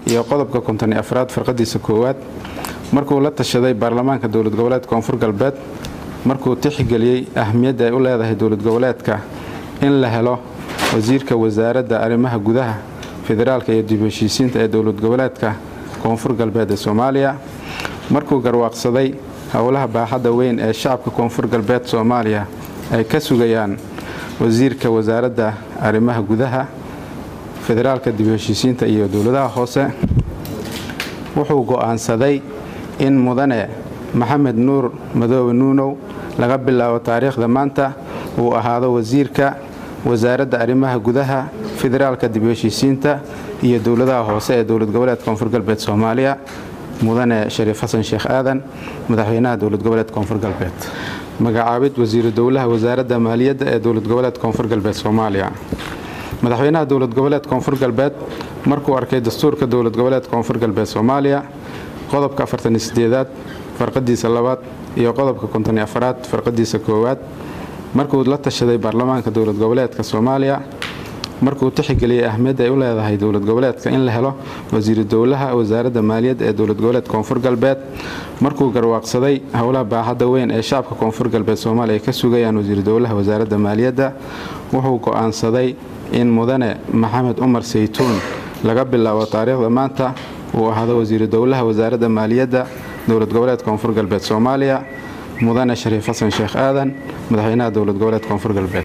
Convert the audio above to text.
iyo qodobka konton iyo afraad farqadiisa koowaad markuu la tashaday baarlamaanka dowlad goboleedka koonfur galbeed markuu tixgeliyey ahmiyadda ay u leedahay dowlad goboleedka in la helo wasiirka wasaaradda arrimaha gudaha federaalka iyo dib heshiisiinta ee dowlad goboleedka koonfur galbeed ee soomaaliya markuu garwaaqsaday howlaha baaxadda weyn ee shacabka koonfur galbeed soomaaliya ay ka sugayaan wasiirka wasaaradda arrimaha gudaha federaalka dib heshiisiinta iyo dowladaha hoose wuxuu go'aansaday in mudane maxamed nuur madoobe nuunow laga bilaabo taariikhda maanta uu ahaado wasiirka wasaaradda arrimaha gudaha federaalka dib heshiisiinta iyo dowladaha hoose ee dowlad goboleedka koonfur galbeed soomaaliya mudane shariif xasan sheekh aadan madaxweynaha dowlad goboleedka koonfur galbeed magacaabid wasiiru dowlaha wasaaradda maaliyadda ee dowlad goboleedka koonfur galbeed soomaaliya madaxweynaha dowlad goboleedka koonfur galbeed markuu arkay dastuurka dowlad goboleedka koonfur galbeed soomaaliya qodobka afartanideedaad farqadiisa labaad iyo qodobka kontoni afaraad farqadiisa koowaad markuu la tashaday baarlamaanka dowlad goboleedka soomaaliya markuu tixgeliyey ahmiyadda ay u leedahay dowlad goboleedka in la helo wasiiru dowlaha wasaaradda maaliyadda ee dowlad goboleedka koonfur galbeed markuu garwaaqsaday howlaha baaxadda weyn ee shacabka koonfur galbeed soomaaliya ay ka sugayaan wasiiru dowlaha wasaaradda maaliyadda wuxuu go'aansaday in mudane maxamed cumar saytuun laga bilaabo taariikhda maanta uu ahaado wasiiru dowlaha wasaaradda maaliyadda dowlad goboleedka koonfur galbeed soomaaliya mudane shariif xasan sheekh aadan madaxweynaha dowlad goboleedka koonfur galbeed